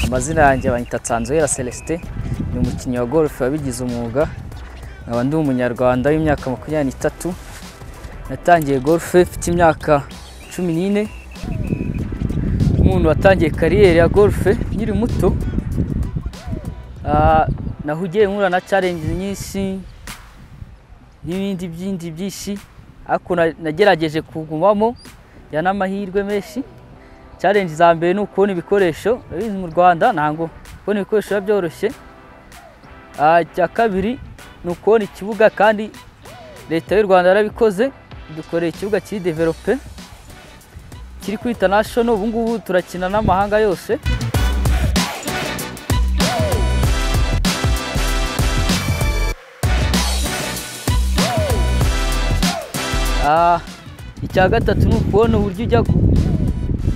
amazina yanjye banyita Tanzohera Celestin ni umukinnyi wa golf wabigize umwuga nkaba ndi umunyarwanda w'imyaka makumyabiri n'itatu natangiye golf mfite imyaka cumi n'ine umuntu watangiye kariyeri ya golf nkiri muto Ah, nahugiye nkura na challenge nyinshi n'ibindi byindi byinshi ariko na- nagerageje kugumamo njyana amahirwe menshi challenge za mbere ni ukubona ibikoresho urabizi mu rwanda ntabwo kubona ibikoresho biba byoroshye Ah, icya kabiri ni ukubona ikibuga kandi leta y'u rwanda yarabikoze dukoreye ikibuga kiri develope kiri kuri international ubu ngubu turakina n'amahanga yose Ah, icya gatatu ni ukubona uburyo ujya gu-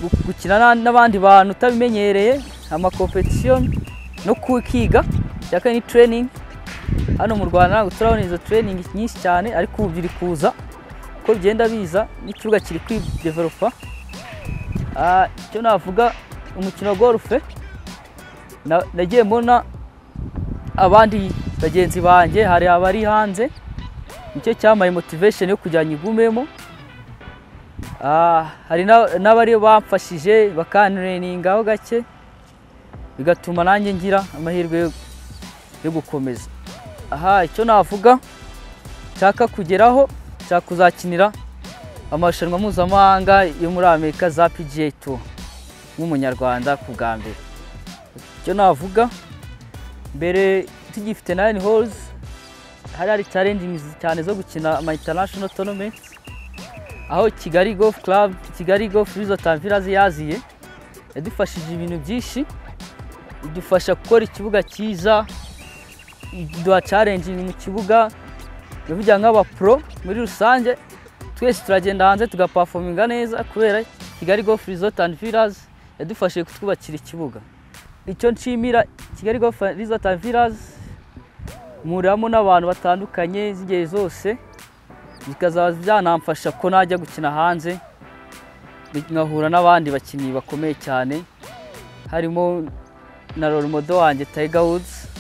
gu- gukina na- n'abandi bantu utabimenyereye amakompetisiyo no kwiga icya kane ni training hano mu rwanda ntabwo turabona izo training nyinshi cyane ariko ubu biri kuza uko bigenda biza n'ikibuga kiri kwidevelopa Ah, icyo navuga umukino wa golfe na- nagiye mbona abandi bagenzi banjye hari abari hanze nicyo cyambaye motivation yo kujya nyigumemo Ah, hari na- n'abari bamfashije bakanreninga aho gake bigatuma nanjye ngira amahirwe yo- yo gukomeza aha icyo navuga nshaka kugeraho nshaka kuzakinira amarushanwa mpuzamahanga yo muri amerika za pga tour nk'umunyarwanda ku bwa mbere icyo navuga mbere tugifite nine holes hari hari challenging cyane zo gukina ama international tournaments aho kigali golf club kigali golf resort and village yaziye yadufashije ibintu byinshi idufasha gukora ikibuga cyiza iduha challenging mu kibuga ndavuga nk'abapro muri rusange twese turagenda hanze tugapafominga neza kubera kigali golf resort and village yadufashije kutwubakira ikibuga icyo nshimira kigali golf resort and village muriramo n'abantu batandukanye z'ingeri zose bikazaba byanamfasha ko najya gukina hanze bi- nkahura n'abandi bakinnyi bakomeye cyane harimo na role model wanjye Tiger Woods